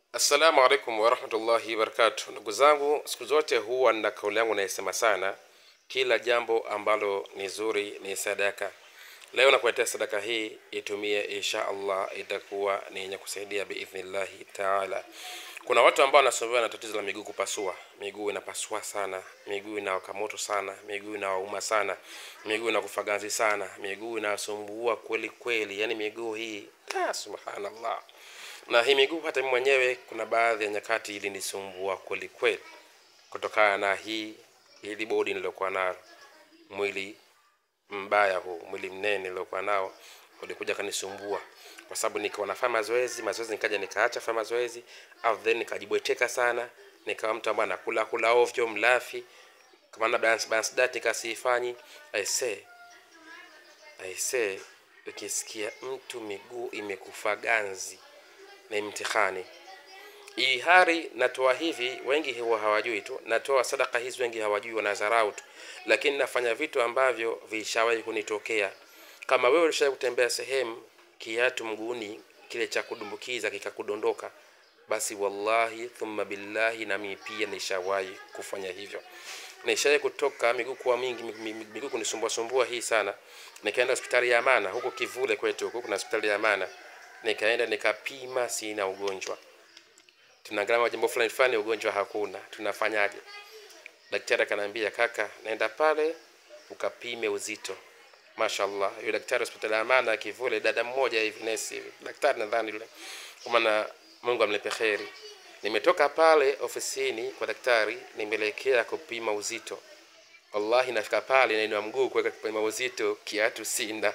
Assalamu alaikum warahmatullahi wabarakatuh. Ndugu zangu, siku zote huwa na kauli yangu naisema sana, kila jambo ambalo ni zuri ni sadaka. Leo nakuletea sadaka hii, itumie insha Allah, itakuwa ni yenye kusaidia biidhnillahi taala. Kuna watu ambao wanasumbuliwa na tatizo la miguu kupasua, miguu inapasua sana, miguu inawaka moto sana, miguu inawauma sana, miguu inakufa ganzi sana, miguu inasumbua kweli kweli, yani miguu hii ah, subhanallah na hii miguu hata mimi mwenyewe kuna baadhi ya nyakati ilinisumbua kweli kweli kutokana na hii hili bodi nilokuwa nalo mwili mbaya huu mwili mnene niliokuwa nao ulikuja kanisumbua kwa sababu nikiwa nafanya mazoezi mazoezi nikaja nikaacha fanya mazoezi au then nikajibweteka sana nikawa mtu ambaye anakula kula ovyo mlafi kama na balance balance diet nikasifanyi i say i say ukisikia mtu miguu imekufa ganzi ni mtihani hii hari natoa hivi wengi huwa hawajui tu natoa sadaka hizi wengi hawajui wanadharau tu lakini nafanya vitu ambavyo vishawahi kunitokea kama wewe ulishawahi kutembea sehemu kiatu mguuni kile cha kudumbukiza kikakudondoka basi wallahi thumma billahi nami pia nishawahi kufanya hivyo nishawahi kutoka miguu kuwa mingi mi- mi- miguu kunisumbua sumbua hii sana nikaenda hospitali ya amana huko kivule kwetu huko kuna hospitali ya amana nikaenda nikapima sina ugonjwa tunaangalia majambo fulani fulani ugonjwa hakuna tunafanyaje daktari akaniambia kaka naenda pale ukapime uzito mashallah yule daktari hospitali ya amana kivule dada mmoja hivi nesi hivi daktari nadhani yule kwa maana mungu amlipe kheri nimetoka pale ofisini kwa daktari nimeelekea kupima uzito wallahi nafika pale nainua mguu kuweka kupima uzito kiatu sina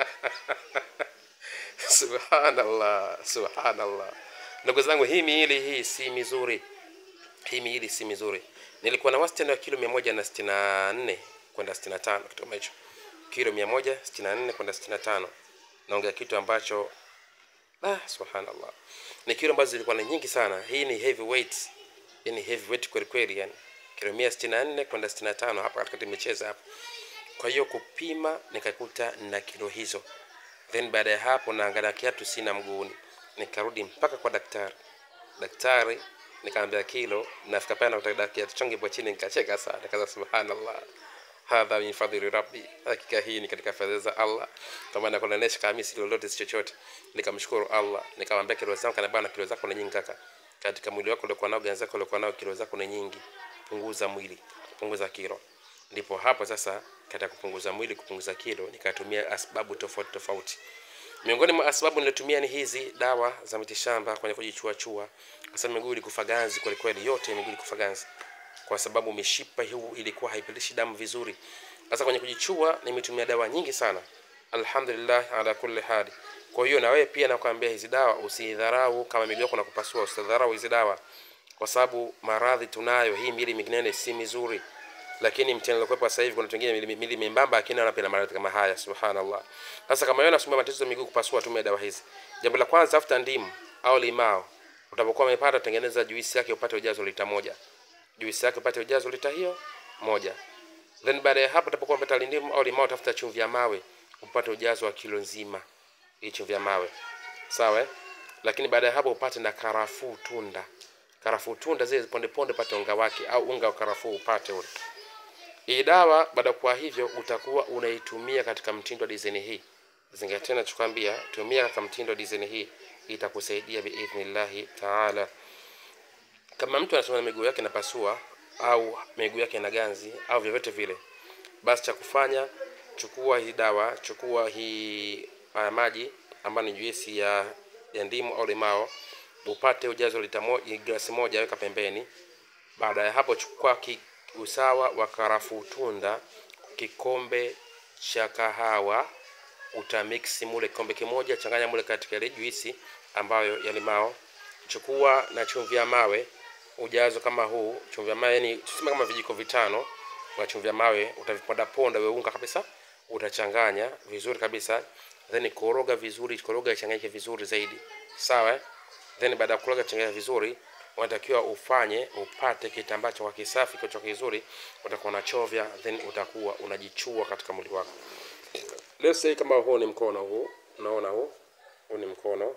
subhanallah subhanallah ndugu zangu hii miili hii si mizuri hii miili si mizuri nilikuwa na wastani wa kilo mia moja na sitini na nne kwenda sitini na tano kitu kama hicho kilo mia moja sitini na nne kwenda sitini na tano naongea kitu ambacho ah, subhanallah ni kilo ambazo zilikuwa ni nyingi sana hii ni heavy weight hii ni heavy weight kweli kweli yani kilo mia sitini na nne kwenda sitini na tano hapa katikati imecheza hapa kwa hiyo kupima nikakuta na kilo hizo then baada ya hapo naangalia kiatu sina mguuni nikarudi mpaka kwa daktari daktari nikaambia kilo nafika pale nakuta kiatu changu ipo chini nikacheka sana nikaza subhanallah hadha min fadhili rabbi hakika hii ni katika fadhili za allah kwa maana kunaonesha kama mimi si lolote si chochote nikamshukuru allah nikamwambia kilo zangu kana bana kilo zako ni nyingi kaka katika mwili wako uliokuwa nao ganzi zako uliokuwa nao kilo zako ni nyingi punguza mwili punguza kilo ndipo hapo sasa katika kupunguza mwili kupunguza kilo nikatumia asbabu tofauti tofauti miongoni mwa sababu nilitumia ni hizi dawa za mitishamba kwenye kujichuachua kwa sababu miguu ilikufa ganzi kweli kweli yote miguu ilikufa ganzi kwa sababu mishipa huu ilikuwa haipitishi damu vizuri sasa kwenye kujichua nimetumia dawa nyingi sana alhamdulillah ala kulli hali kwa hiyo na wewe pia nakwambia hizi dawa usidharau kama miguu yako nakupasua usidharau hizi dawa kwa sababu maradhi tunayo hii mili minginene si mizuri lakini mtihani uliokuwepo sasa hivi kuna watu wengine mili, mili membamba lakini wanapenda maradhi kama haya subhanallah sasa kama wewe unasumbua matatizo ya miguu kupasua tumia dawa hizi jambo la kwanza tafuta ndimu au limao utapokuwa umepata tengeneza juisi yake upate ujazo lita moja juisi yake upate ujazo lita hiyo moja then baada ya hapo utapokuwa umepata lindimu au limao tafuta chumvi ya mawe upate ujazo wa kilo nzima hii chumvi ya mawe sawa eh? lakini baada ya hapo upate na karafuu tunda karafuu tunda zile ponde ponde pate unga wake au unga wa karafuu upate ule hii dawa baada ya kuwa hivyo utakuwa unaitumia katika mtindo wa dizaini hii zingatia nachokwambia tumia katika mtindo wa dizaini hii itakusaidia biidhnillahi taala kama mtu anasema miguu yake inapasua au miguu yake ina ganzi au vyovyote vile basi cha kufanya chukua hii dawa chukua hii haya maji ambayo ni juisi ya, ya ndimu au limao upate ujazo lita moja, glasi moja weka pembeni baada ya hapo chukua ki, usawa wa karafuu tunda kikombe cha kahawa utamiksi mule kikombe kimoja changanya mule katika ile juisi ambayo ya limao chukua na chumvi ya mawe ujazo kama huu chumvi ya mawe yani tuseme kama vijiko vitano wa chumvi ya mawe utaviponda ponda wewe unga kabisa utachanganya vizuri kabisa then koroga vizuri koroga ichanganyike vizuri zaidi sawa eh? then baada ya kukoroga changanya vizuri unatakiwa ufanye upate kitambaa cha kisafi kicho kizuri utakuwa unachovya then utakuwa unajichua katika mwili wako let's say kama huu ni mkono huu unaona huu huu ni mkono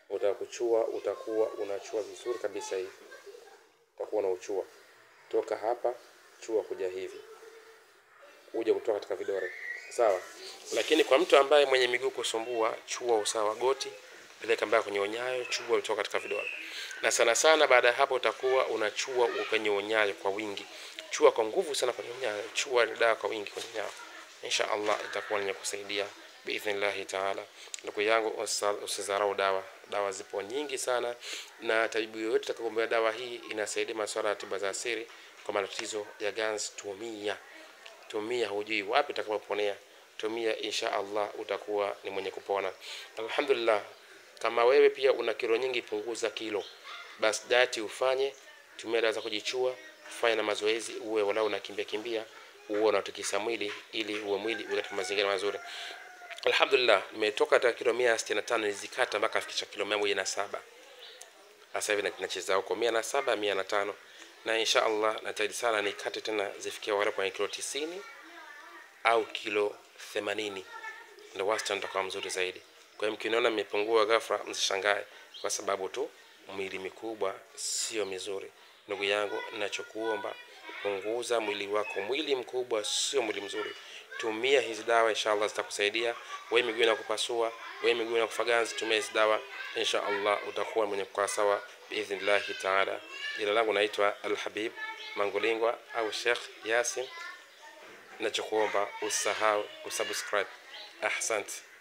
utakuchua utakuwa unachua vizuri kabisa hivi utakuwa unauchua toka hapa chua kuja hivi uje kutoka katika vidole sawa lakini kwa mtu ambaye mwenye miguu kusumbua chua usawa goti peleka mbaya kwenye unyayo chua kutoka katika vidole na sana sana baada ya hapo utakuwa unachua kwenye unyayo kwa wingi chua kwa nguvu sana kwenye unyayo chua ni dawa kwa wingi kwenye unyayo insha allah itakuwa lenye kusaidia biidhnillahi taala ndugu yangu usa- usizarau dawa dawa zipo nyingi sana na tabibu yoyote atakayogombea dawa hii inasaidia masuala ya tiba za asiri kwa matatizo ya ganzi tumia tumia hujui wapi utakapoponea tumia insha allah utakuwa ni mwenye kupona alhamdulillah kama wewe pia una kilo nyingi punguza kilo basi dati ufanye tumia dawa za kujichua fanya na mazoezi uwe walau unakimbia kimbia uwe unatikisa mwili ili uwe mwili uwe katika mazingira mazuri alhamdulillah nimetoka katika kilo mia sitini na tano nizikata mpaka afikisha kilo mia moja na saba sasa hivi na- nacheza huko mia na saba mia na tano na insha allah najitahidi sana nikate tena zifikia wale kwenye kilo tisini au kilo themanini ndo wastani utakuwa mzuri zaidi kwa hiyo mkiniona mmepungua ghafla msishangae kwa sababu tu mwili mikubwa sio mizuri ndugu yangu nachokuomba punguza mwili wako mwili mkubwa sio mwili mzuri tumia hizi dawa inshallah zitakusaidia we miguu inakupasua we miguu inakufaganzi tumia hizi dawa insha allah utakuwa mwenye kukaa sawa biidhnillahi taala jina langu naitwa alhabib mangulingwa au shekh yasin nachokuomba usahau kusubscribe ahsante